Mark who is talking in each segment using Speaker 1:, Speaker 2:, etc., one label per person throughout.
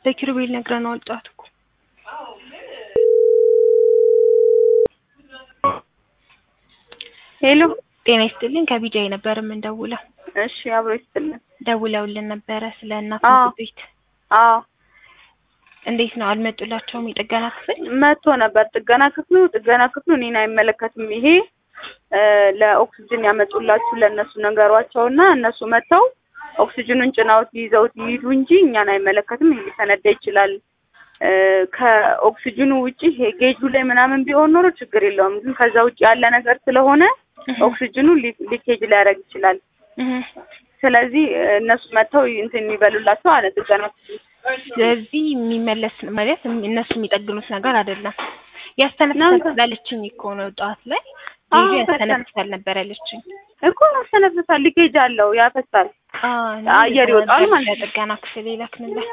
Speaker 1: ለኪሩቤል ነግረነዋል ጠዋት እኮ
Speaker 2: ሄሎ
Speaker 1: ጤና ይስጥልኝ ከቢጃይ ነበር የምንደውለው
Speaker 2: እሺ አብሮ ይስጥልን
Speaker 1: ደውለውልን ነበረ ስለ እናት
Speaker 2: አዎ።
Speaker 1: ምግብ ቤት
Speaker 2: አዎ
Speaker 1: እንዴት ነው አልመጡላቸውም የጥገና ክፍል
Speaker 2: መጥቶ ነበር ጥገና ክፍሉ ጥገና ክፍሉ እኔን አይመለከትም ይሄ እ ለኦክሲጅን ያመጡላችሁ ለእነሱ ነገሯቸውና እነሱ መጥተው ኦክሲጅኑን ጭናውት ይዘውት ይሂዱ እንጂ እኛን አይመለከትም ይሄ ሊፈነዳ ይችላል እ ከኦክሲጅኑ ውጪ ይሄ ጌጁ ላይ ምናምን ቢሆን ኖሮ ችግር የለውም ግን ከዛ ውጪ ያለ ነገር ስለሆነ ኦክሲጅኑ ሊ- ሊኬጅ ሊያደርግ ይችላል
Speaker 1: እህ።
Speaker 2: ስለዚህ እነሱ መጥተው እንትን የሚበሉላቸው አለ ጥገና ክፍሉ
Speaker 1: ስለዚህ የሚመለስ ማለት እነሱ የሚጠግኑት ነገር አይደለም ያስተነፍሳል ስላለችኝ እኮ ነው ጠዋት ላይ
Speaker 2: አዎ፣
Speaker 1: ልጁ
Speaker 2: በጣም።
Speaker 1: ያስተነፍሳል ነበር ያለችኝ
Speaker 2: እኮ ያስተነፍሳል ሊኬጅ አለው ያፈሳል
Speaker 1: አዎ
Speaker 2: አየር ይወጣል ማለት ነው።
Speaker 1: ለጥገና ክፍል ይላክንላል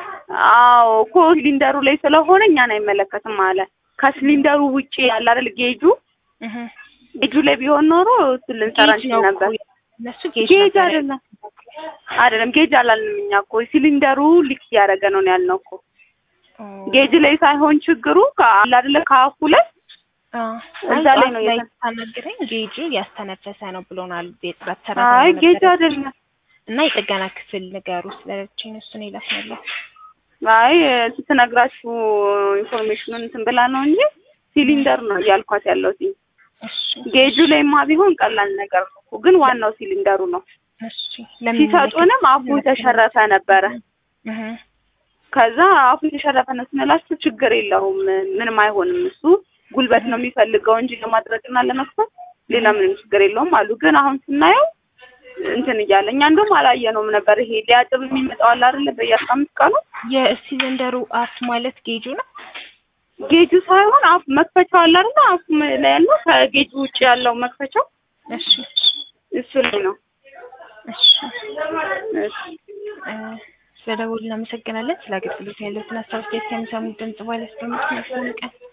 Speaker 2: አዎ እኮ ሲሊንደሩ ላይ ስለሆነ እኛን አይመለከትም አለ። ከሲሊንደሩ ውጪ ያለ አይደል ጌጁ
Speaker 1: እህ
Speaker 2: ጌጁ ላይ ቢሆን ኖሮ እሱ ልንሰራ
Speaker 1: ጌጅ ነው
Speaker 2: እንችል
Speaker 1: እኮ
Speaker 2: ነበር።
Speaker 1: እነሱ ጌጅ
Speaker 2: ጌጅ
Speaker 1: ነበር
Speaker 2: አይደለም አይደለም ጌጅ አላልንም እኛ እኮ ሲሊንደሩ ሊክ እያደረገ ነው ነው ያልነው እኮ
Speaker 1: ያለው።
Speaker 2: ጌጅ ላይ ሳይሆን ችግሩ ከአለ አይደለ ከአፉ ላይ
Speaker 1: አዎ
Speaker 2: እዛ ላይ ነው
Speaker 1: ላይ
Speaker 2: የተ-
Speaker 1: ታናግረኝ ጌጁ ያስተነፈሰ ነው ብሎናል የጥራት
Speaker 2: አይ
Speaker 1: ሰራተኛ
Speaker 2: ጌጅ
Speaker 1: ነበረች።
Speaker 2: አይደለም
Speaker 1: እና የጥገና ክፍል ንገሩ ስለለችኝ እሱን ይላክንላል
Speaker 2: አይ ስትነግራችሁ ኢንፎርሜሽኑን እንትን ብላ ነው እንጂ ሲሊንደር ነው እያልኳት ያለሁት
Speaker 1: እሺ
Speaker 2: ጌጁ ላይማ ቢሆን ቀላል ነገር ነው እኮ፣ ግን ዋናው ሲሊንደሩ ነው።
Speaker 1: እሺ
Speaker 2: ሲሰጡንም አፉ የተሸረፈ ነበረ።
Speaker 1: እህ
Speaker 2: ከዛ አፉ የተሸረፈ ነው ስንላችሁ ችግር የለውም ምንም አይሆንም፣ እሱ ጉልበት ነው የሚፈልገው እንጂ ለማድረግና ለመክፈት ሌላ ምንም ችግር የለውም አሉ። ግን አሁን ስናየው እንትን እያለ እኛ እንደውም አላየነውም ነበር። ይሄ ሊያጥብ የሚመጣው አለ አይደለ በየአስራ አምስት ቀኑ
Speaker 1: የሲሊንደሩ አፍ ማለት ጌጁ ነው
Speaker 2: ጌጁ ሳይሆን አፍ መክፈቻው አለ አይደለ አፉ ላይ ያለው ከጌጁ ውጭ ያለው መክፈቻው
Speaker 1: እሺ
Speaker 2: እሱ ላይ ነው።
Speaker 1: እሺ
Speaker 2: እሺ
Speaker 1: እ ስለደወሉ እናመሰግናለን ስለ አገልግሎት ያለውን ሀሳብ አስተያየት ከሚሰሙት ድምጽ ባለ አስቀምጡ መልካም ቀን